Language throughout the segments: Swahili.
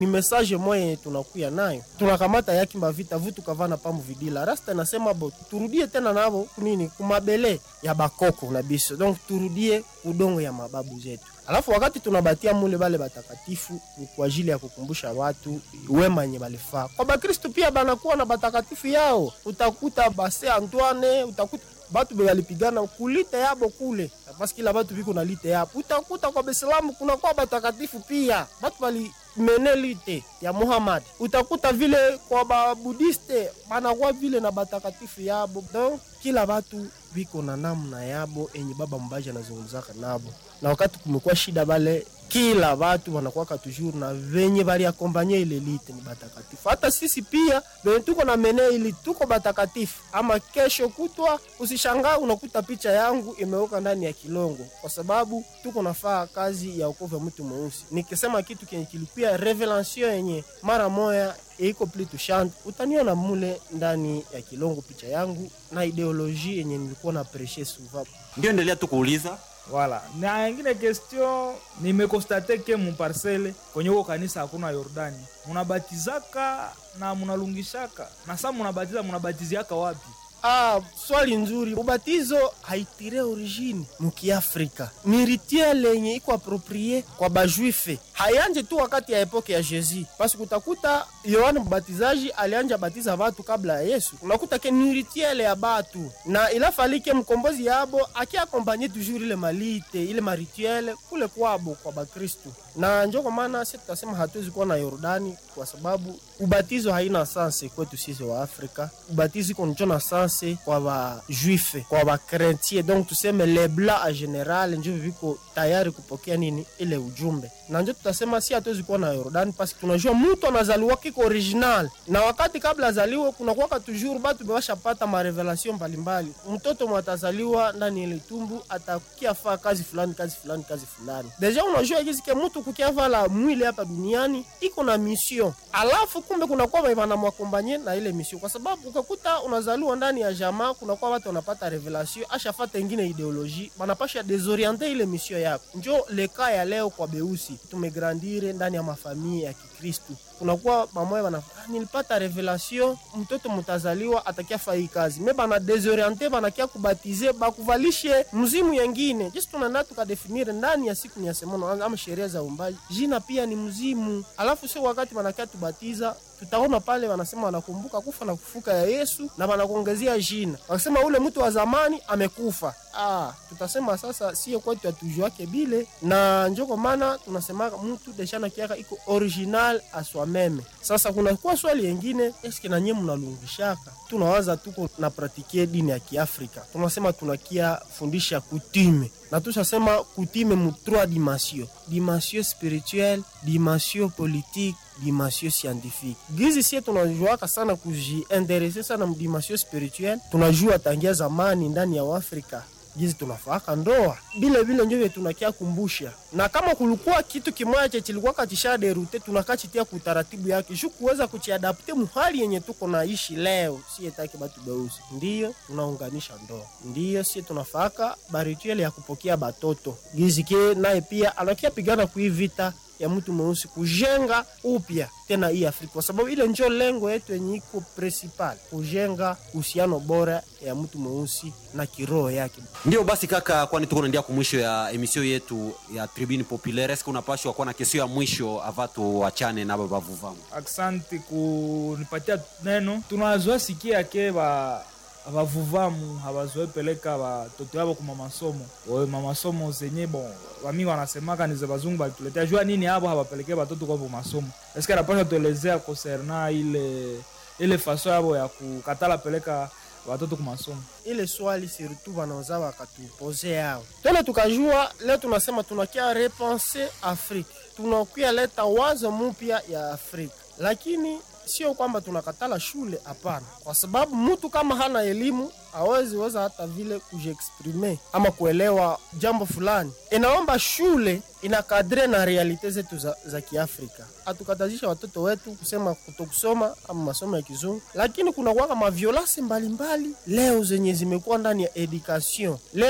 ni message moya yenye tunakuya nayo, tunakamata yaki mavita vu tukavana pamu vidila rasta nasema bo turudie tena navo kunini kumabele ya bakoko na biso, donc turudie udongo ya mababu zetu. Alafu wakati tunabatia mule bale batakatifu ni kwa ajili ya kukumbusha watu wema yenye balifaa. Kwa Bakristo pia banakuwa na batakatifu yao, utakuta base Antoine, utakuta batu be balipigana kulite yabo kule basi kila batu biko na lite yabo. Utakuta kwa Baislamu kuna kwa batakatifu pia batu bali mene lite ya Muhammad. Utakuta vile kwa babudiste banakuwa vile na batakatifu yabo. Donc kila batu biko na namna yabo enye baba mbaji anazungumzaka nabo, na wakati kumekuwa shida bale kila watu wanakuwaka toujours na venye bali akompanye ile lite ni batakatifu. Hata sisi pia venye tuko na mene ili tuko batakatifu, ama kesho kutwa usishangaa unakuta picha yangu imeweka ndani ya kilongo, kwa sababu tuko nafaa kazi ya ukovu wa mtu mweusi. Nikisema kitu kenye kilikuwa revelation yenye mara moya iko pli tushant, utaniona mule ndani ya kilongo picha yangu na ideoloji yenye nilikuwa na preshe souvent. Ndio, endelea tu kuuliza. Wala na ingine question, nimekostate ke muparcele kwenye huko kanisa hakuna Yordani, munabatizaka na munalungishaka na saa munabatiza munabatiziaka wapi? Ah, swali nzuri. Ubatizo haitire origine mukiafrika, ni rituel yenye iko aproprie kwa bajuife, hayanje tu wakati ya epoke ya Jesus, basi kutakuta Yohane Mbatizaji alianja batiza watu kabla ya Yesu. Unakuta ke ni rituel ya batu na ilafalike mkombozi yabo akiakompanye toujours ile malite ile marituel kule kwabo kwa Bakristu, na njo kwa maana sisi tutasema hatuwezi kuwa na Yordani kwa sababu ubatizo haina sanse kwetu sisi wa Afrika. Ubatizo iko njo na sanse kwa ba juife kwa ba chrétien, donc tuseme le blanc en general njo viko tayari kupokea nini ile ujumbe, na njo tutasema si hatuwezi kuwa na Yordani pasi tunajua mtu anazaliwa kiko original, na wakati kabla azaliwe kuna kuwaka toujours batu bewashapata marevelation mbalimbali. Mtoto mwatazaliwa ndani ile tumbu atakia faa kazi fulani kazi fulani kazi fulani, deja unajua kizike mtu kukiavala mwili hapa duniani iko na mission, alafu kumbe kunakuwa banamwakombanye na ile mission, kwa sababu ukakuta unazaliwa ndani ya jamaa, kunakuwa watu wanapata revelation ashafata ingine ideologie, banapasha desoriente ile mission yako. Njo leka ya leo kwa beusi, tumegrandire ndani ya mafamia ya Kikristu kunakuwa bamoya bana ah, nilipata revelation mtoto mutazaliwa atakia fai kazi me bana desoriente banakia kubatize bakuvalishe mzimu yengine jisi tunana tukadefinire ndani ya siku ni ya semono ama sheria za umbaji jina pia ni mzimu alafu sio wakati banakia tubatiza tutaona pale wanasema wanakumbuka kufa na kufuka ya Yesu na wanakuongezea jina, wakisema ule mtu wa zamani amekufa. Ah, tutasema sasa sio kwetu atujuake bile, na njo kwa maana tunasema mtu deshana kiaka iko original aswa meme. Sasa kuna kwa swali yengine, eske na nyie mnalungishaka? Tunawaza tuko na pratikie dini ya Kiafrika, tunasema tunakia fundisha kutime na tushasema kutime mu trois dimension, dimension spirituelle, dimension politique dimension scientifique. Gizi sie tunajuaka sana kujiinterese sana mdimension spirituelle, tunajua tangia zamani ndani ya Afrika gizi tunafaaka ndoa bile bile njo vye tunakia kumbusha, na kama kulikuwa kitu kimoya che chilikuwa katisha derute tunakachitia kutaratibu yake juu kuweza kuchiadapte muhali yenye tuko naishi leo. Sie take batu beusi ndiyo tunaunganisha ndoa, ndiyo sie tunafaaka barituele ya kupokea batoto gizi ke naye pia anakia pigana kui vita ya mtu mweusi kujenga upya tena hii Afrika, kwa sababu ile njo lengo yetu yenye iko principal, kujenga uhusiano bora ya mtu mweusi na kiroho yake. Ndio basi kaka, kwani tuko naendia kumwisho ya emisio yetu ya Tribune Populaire. Eske unapashwa kuwa na kesio ya mwisho avatu wachane na babavuvamu? Aksanti kunipatia neno. Tunazoea sikia ke ba abavuvamu habazoe peleka batoto yabo kuma masomo oyo mamasomo zenye bon bami wanasemaka nize bazungu balituletea jua nini abo habapelekee batoto kwabo masomo eske anapasha tuelezea konserna ile ile faso yabo ya kukatala peleka watoto ku masomo ile swali surtout wanaweza wakatupoze yao tena, tukajua leo tunasema tunakia repense Afrique, tunakia leta wazo mupya ya Afrika, lakini sio kwamba tunakatala shule, hapana, kwa sababu mtu kama hana elimu hawezi weza hata vile kujiexprime ama kuelewa jambo fulani. Inaomba shule inakadre na realite zetu za, za Kiafrika. Hatukatazisha watoto wetu kusema kutokusoma ama masomo ya kizungu, lakini kuna kwaka maviolasi mbalimbali leo zenye zimekuwa ndani ya education. Leo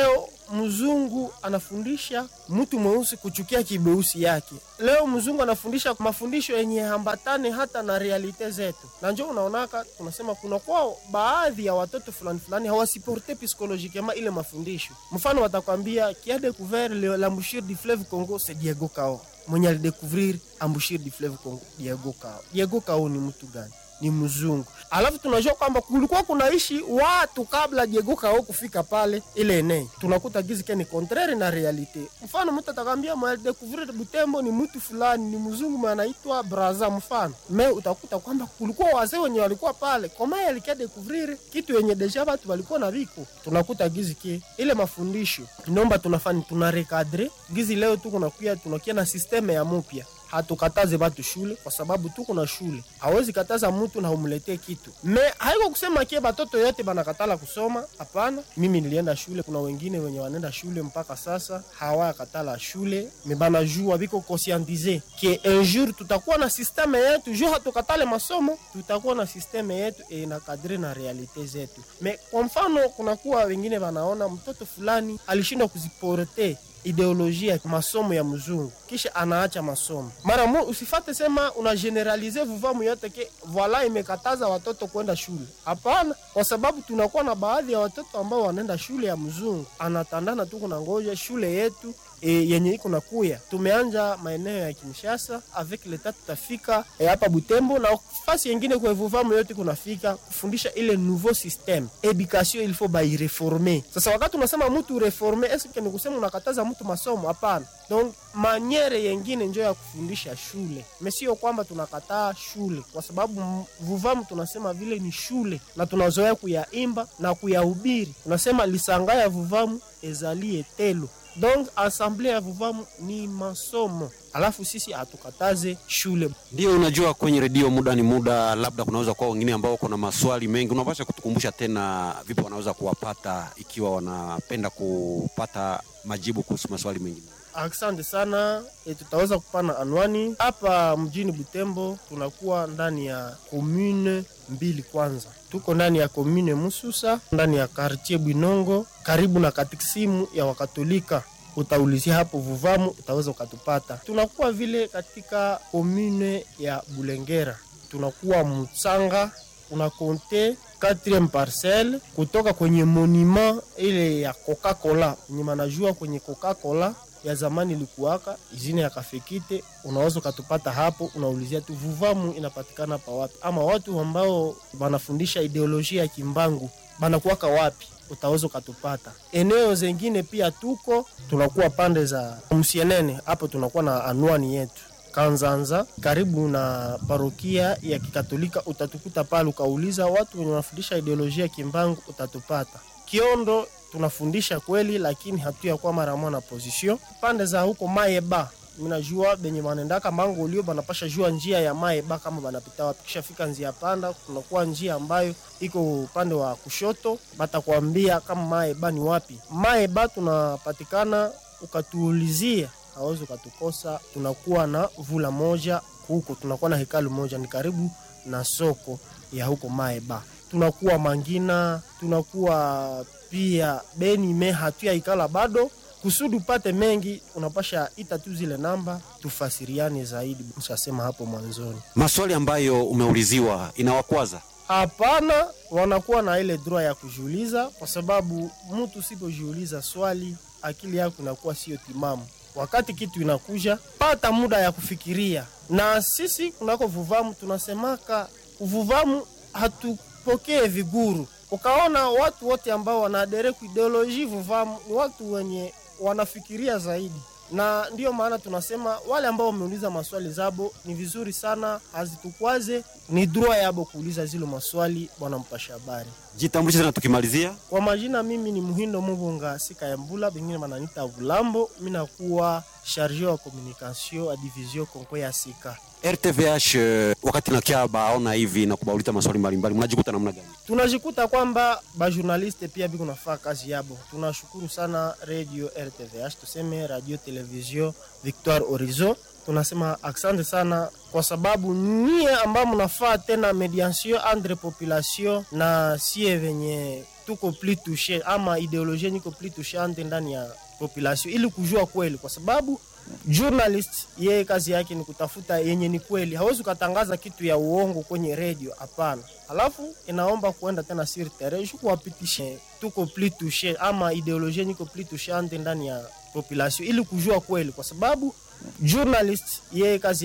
mzungu anafundisha mtu mweusi kuchukia kibeusi yake. Leo mzungu anafundisha mafundisho yenye hambatane hata na realite zetu, na njo unaonaka tunasema kuna kwao baadhi ya watoto fulani fulani hawasiporte psychologiquement ile mafundisho. Mfano watakwambia qui a découvert le- l'embouchure du fleuve Congo c'est Diego Cao, mwenye alidécouvrir embouchure du fleuve Congo Diego Cao. Diego Cao ni mtu gani? ni mzungu. Alafu tunajua kwamba kulikuwa kunaishi watu kabla Diego Cao kufika pale ile eneo. Tunakuta gizi ke ni contraire na realite. Mfano mtu atakwambia mwa découvrir Butembo ni mtu fulani ni mzungu mwe anaitwa Braza mfano. Me utakuta kwamba kulikuwa wazee wenye walikuwa pale. Koma alikia découvrir kitu yenye deja watu walikuwa na viko. Tunakuta gizi ke ile mafundisho. Tunaomba tunafanya tuna recadre. Gizi leo tu kunakuya tunakia na systeme ya mupya hatukataze batu shule kwa sababu tuko na shule. Hawezi kataza mtu na umletee kitu. Me haiko kusema kie batoto yote banakatala kusoma, hapana. Mimi nilienda shule, kuna wengine wenye wanaenda shule mpaka sasa hawakatala shule, me banajua biko conscientize ke un jour tutakuwa na systeme yetu, jo hatukatale masomo, tutakuwa na systeme yetu e inakadre na realite zetu. Me kwa mfano, kunakuwa wengine wanaona mtoto fulani alishindwa kuziporte ideolojia ya masomo ya mzungu kisha anaacha masomo mara mo, usifate sema una generalize vuvamu yote ke voila imekataza watoto kwenda shule. Hapana, kwa sababu tunakuwa na baadhi ya watoto ambao wanaenda shule ya mzungu, anatandana tu kuna ngoja shule yetu e, yenye iko na kuya. Tumeanja maeneo ya Kinshasa avec leta, tutafika e, hapa Butembo na fasi yengine kwa vuvamu yote kunafika kufundisha ile nouveau systeme education, il faut baireforme. Sasa wakati unasema mtu reforme, eske ni kusema unakataza mtu masomo? Hapana. Donc maniere yengine njo ya kufundisha shule, mesio kwamba tunakataa shule, kwa sababu m- vuvamu tunasema vile ni shule na tunazoea kuyaimba na kuyahubiri. Tunasema lisanga ya vuvamu ezalie telo donc asamble ya vuvamu ni masomo, alafu sisi hatukataze shule. Ndio, unajua kwenye redio muda ni muda, labda kunaweza kuwa wengine ambao kuna maswali mengi. Unapasha kutukumbusha tena vipi wanaweza kuwapata ikiwa wanapenda kupata majibu kuhusu maswali mengine. Asante sana e, tutaweza kupana anwani hapa mjini Butembo. Tunakuwa ndani ya komune mbili. Kwanza tuko ndani ya komune Mususa, ndani ya kartie Bwinongo, karibu na katikisimu ya Wakatolika. Utaulizia hapo Vuvamu, utaweza ukatupata. Tunakuwa vile katika komune ya Bulengera, tunakuwa Mutsanga, unakonte 4 parcelle kutoka kwenye monument ile ya Coca-Cola yenye manajua kwenye Coca-Cola ya zamani ilikuwaka izine ya kafekite, unaweza ukatupata hapo. Unaulizia tu Vuvamu inapatikana pa wapi, ama watu ambao wanafundisha ideolojia ya kimbangu banakuwaka wapi, utaweza ukatupata. Eneo zengine pia tuko tunakuwa pande za Msienene, hapo tunakuwa na anwani yetu Kanzanza karibu na parokia ya Kikatolika, utatukuta pale. Ukauliza watu wenye wanafundisha ideolojia ya kimbangu utatupata. Kiondo tunafundisha kweli, lakini hatuya kwa mara mwana position pande za huko Maeba. Minajua benye banendaka mango ulio banapasha jua njia ya Maeba kama banapita wapi. Kishafika njia panda, kunakuwa njia ambayo iko upande wa kushoto, batakwambia kama Maeba ni wapi. Maeba tunapatikana, ukatuulizia hawezi ukatukosa. Tunakuwa na vula moja huko, tunakuwa na hekalu moja, ni karibu na soko ya huko Maeba. Tunakuwa Mangina, tunakuwa pia Beni me hatuya ikala bado kusudi upate mengi, unapasha ita tu zile namba tufasiriane zaidi. Mshasema hapo mwanzoni, Maswali ambayo umeuliziwa inawakwaza? hapana, wanakuwa na ile droit ya kujiuliza, kwa sababu mtu usipojiuliza swali akili yako inakuwa sio timamu. Wakati kitu inakuja, pata muda ya kufikiria. Na sisi kunako Vuvamu tunasemaka uvuvamu hatupokee viguru. Ukaona watu wote ambao wanaadere ku ideoloji Vuvamu ni watu wenye wanafikiria zaidi, na ndiyo maana tunasema wale ambao wameuliza maswali zabo ni vizuri sana, hazitukwaze, ni droit yabo kuuliza zile maswali. Bwana mpasha habari Jitambulishe tena tukimalizia. kwa majina, mimi ni Muhindo Mubunga Sika ya Mbula, bengine bananita Vulambo. Mi nakuwa charge wa communication a division konko ya Sika. RTVH eh, wakati nakia baona hivi na kubauliza maswali mbalimbali, mnajikuta namna gani? tunajikuta kwamba bajournaliste pia biko nafaa kazi yabo. Tunashukuru sana radio RTVH, tuseme radio television Victoire Horizon tunasema asante sana kwa sababu nyie ambao mnafaa tena mediation entre population na sie venye tuko pli touche ama ideolojia niko pli touche ante ndani ya population ili kujua kweli, kwa sababu journalist yeye kazi yake ni kutafuta yenye ni kweli. Hawezi ukatangaza kitu ya uongo kwenye redio, hapana. Alafu inaomba kuenda tena sur terrain kuwapitishe tuko pli touche ama ideolojia niko pli touche ante ndani ya population ili kujua kweli, kwa sababu journalist yeye kazi